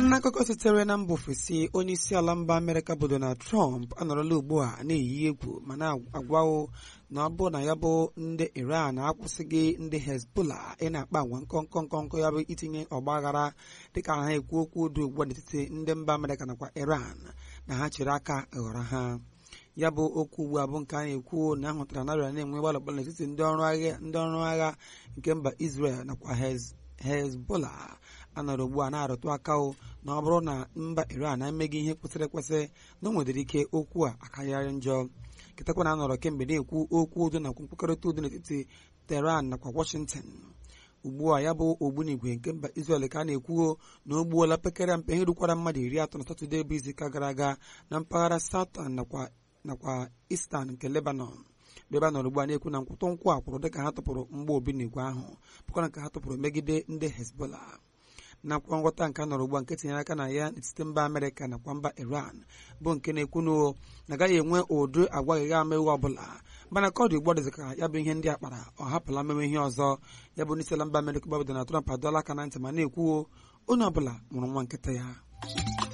n'akụkọ sitere na mba ofesi onye isi ala mba amerịka bụ donald trump anọrọla ugbu a na-eyi egwu ma na-agwawo na ọ bụ na ya bụ ndị iran akwụsịghị ndị hezbollah ị na-akpa agwa nkọnkọ nkọnkọ ya bụ itinye ọgbaghara dịka ha ekwu okwu dị ugbu a n'etiti ndị mba amerịka nakwa iran na ha chere aka ghọrọ ha ya bụ okwu ugbu a bụ nke a na-ekwu na ahụtara na arịa na-enwe gbalọgbalọ n'etiti ndị ọrụ agha ndị ọrụ agha nke mba israel nakwa hezbollah anọrọ ugbu a na-arụtụ aka na ọ bụrụ na mba iran emeghị ihe kwesịrị ekwesị na o nwedịrị ike okwu a akarịarị njọ kịtakwa na anọrọ kemgbe na-ekwu okwu udo nakwa nkwekọrịta udo n'etiti Tehran nakwa Washington ugbu a ya bụ ogbunigwe nke mba Israel ka a na-ekwuo na o gbuola pekere mpe ihe rukwara mmadụ iri atọ na Satọde bụ izuụka gara aga na mpaghara Southern nakwa nakwa Eastern nke Lebanon ebe a nọrọ ugbu a na-ekwu na nkwụtụ nkwụ a kwụrụ dịka ha tụpụrụ mgba ogbunigwe ahụ bụkwa nke ha tụpụrụ megide ndị Hezbollah nakwa nghọta nke a nọrọ ugbu a nke tinyere aka na ya n'etiti mba Amerịka nakwa mba Iran bụ nke na-ekwu na na agaghị enwe ụdị agwaghị ama iwu ọbụla mana ka ọ dị ugbu a dịzị ka ya bụ ihe ndị a kpara ọ hapụla mewe ihe ọzọ ya bụ n'isi ala mba Amerịka bụ Donald Trump adọla aka na ntị ma na-ekwu onye ọbụla mụrụ nwa nkịta ya